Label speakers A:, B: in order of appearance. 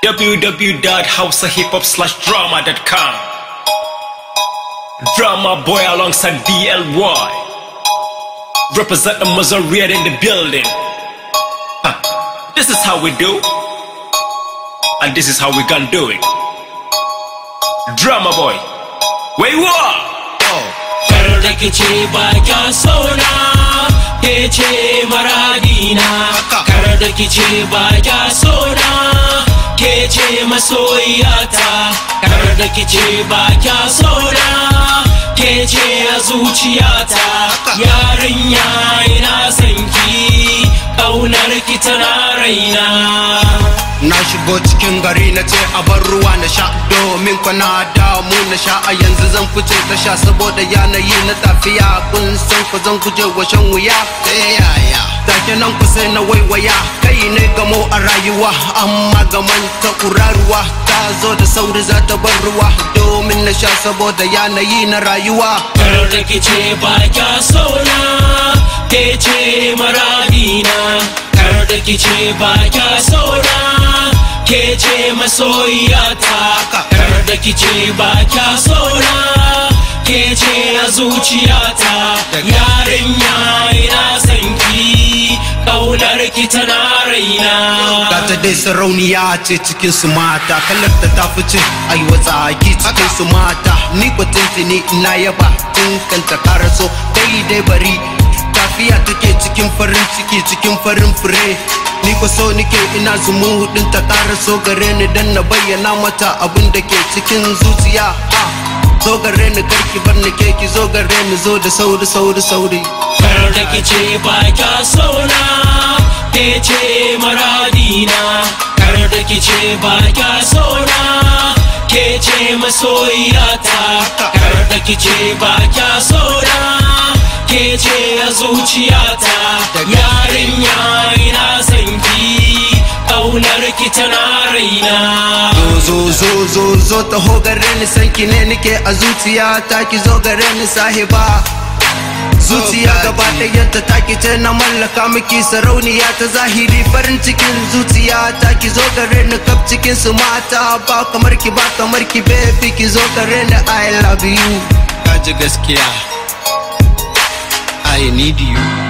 A: www.househiphop/drama.com. Drama boy alongside BLY. Represent the Mazaria in the building. Huh. This is how we do. And this is how we gonna do it. Drama boy. Where you are?
B: kar da ke ce ba kya sona ke ce maradina kar da ke ce ba kya sona ke ce masoyiyata kar da ke ce ba kya sona ke ce a zuciyata yarinya ina sanki ƙaunar ki tana raina
C: Na shigo cikin gari na ce a bar ruwa na sha domin kwana damu na sha a yanzu zan fice ta sha saboda yanayi na tafiya kun san ku zan guje wa shan wuya yaya take nan ku sai na waiwaya kai ne gamo a rayuwa amma gaman ta kuraruwa ta zo da sauri za ta bar ruwa domin na sha saboda yanayi na rayuwa
B: kar da ke ce ba kya sona ke ce maradina kar da ke ce ba kya sona ke ce masoyiyata kar da ke ce ba kya sona ke ce a zuciyata yarinya ina sanki kaunar ki tana raina
C: Gata dai sarauniya ce cikin su mata Kalar ta ta fice ai watsaki cikin su mata Ni ko tuntuni ina yaba tun kan ta karaso Kai dai bari tafiya take cikin farin ciki cikin farin fure Ni ko so nike ina zumu hudun ta karaso gare ni dan na bayyana mata abin da ke cikin zuciya ah. Zo gare ni karki bar ni ke ki zo gare ni zo da sauri sauri sauri
B: kar da ke ce ba kya sona ke ce maradina kar da ke ce ba kya sona ke ce masoyiyata kar da ke ce ba kya sona ke ce a zuciyata yarinya ina sanki ƙaunar ki tana raina
C: zo zo zo zo taho gare ni sanki ne nike a zuciya ta ki zo gare ni sahiba zuciya gaba ɗayanta ta ki ce na mallaka miki sarauniya ta zahiri farin cikin zuciya ta ki zo gare ni kaf cikin su mata ba kamar ki ba kamar ki baby ki zo gare ni I love you
D: Kaji gaskiya I need you